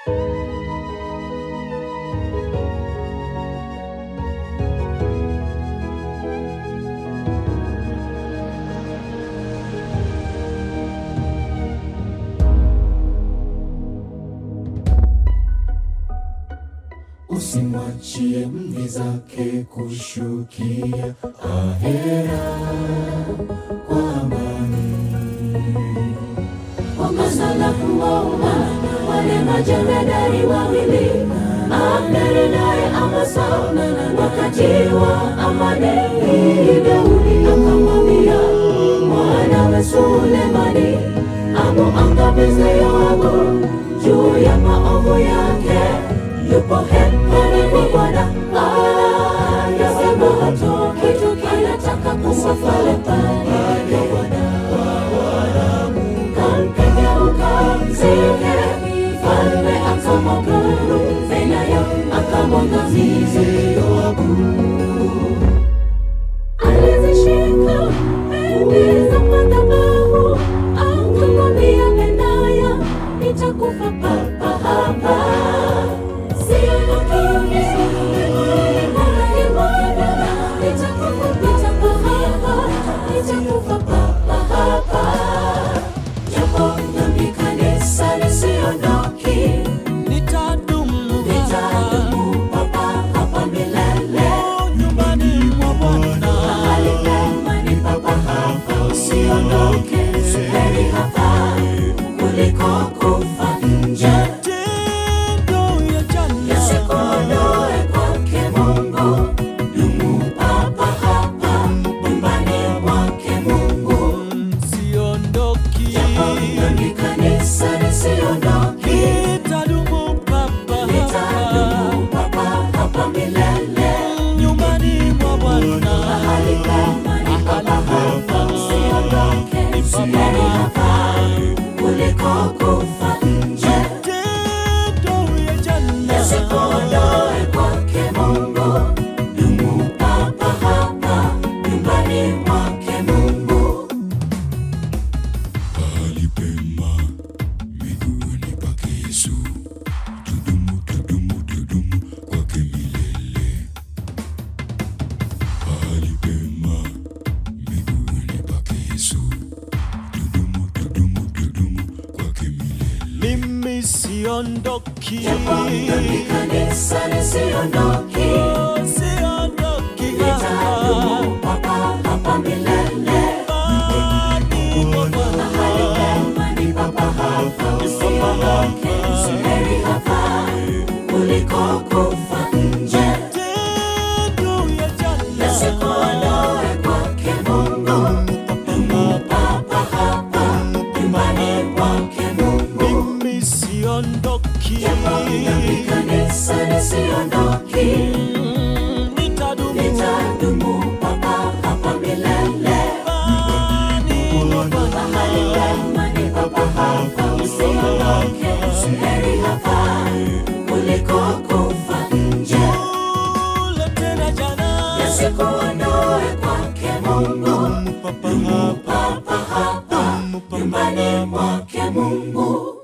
Usimwachie mvi zake kushukia ahera kwa amani. Wakasala kuwaona wale majemadari wawili, Abneri naye Amasa, wakati wa amani. Daudi akamwambia mwanawe Sulemani amuangamize Yoabu juu ya maovu yake. Yupo hepani kwa Bwana, anasema hatoki, anataka kusafiri pale kwa Bwana kampigeuka mzike, mfalme akamwamuru Benaya akamwangamize Yoabu. Alizishika pembe za madhabahu, akamwambia Benaya, nitakufa papa hapa. Siondoki, nitakufa papa hapa, nitakufa papa hapa. Japo dhambi kanisa lisiondoki, Nitadumu nitadumu papa hapa milele. nyumbani mwa Bwana. Mahali pema ni papa hapa, usiondoke. Heri hapa kuliko kufa nje. Matendo ya jana Yasikuondoe kwake Mungu, dumu papa hapa nyumbani mwake Mungu. siondoki, Japo dhambi kanisa lisiondoki, nitadumu papa nitadumu papa hapa milele. nyumbani mwa Bwana. Mahali pema ni papa hapa, usiondoke. Heri hapa kuliko kufa nje. Matendo ya jana Yasikuondoe kwake Mungu, dumu papa hapa nyumbani mwake Mungu. Pahali pema miguuni pake Yesu, tudumu, tudumu, tudumu kwake milele. Pahali pema miguuni pake Yesu, tudumu, tudumu, tudumu kwake milele. mimi siondoki, Japo dhambi kanisa lisiondoki, Oh, siondoki litadumu papa hapa milele. nyumbani mwa Bwana. Mahali pema ni papa hapa, usiondoke. Heri hapa kuliko kufa nje. Matendo ya jana Yasikuondoe kwake Mungu, dumu papa hapa nyumbani mwake Mungu. mimi siondoki, Japo dhambi kanisa lisiondoki, Mm, nitadumu litadumu papa hapa milele. nyumbani mwa Bwana. Mahali pema ni papa hapa, usiondoke. Heri hapa kuliko kufa nje. Ule tena jana Yasikuondoe kwake Mungu, papa hapa papa hapa nyumbani mwake Mungu.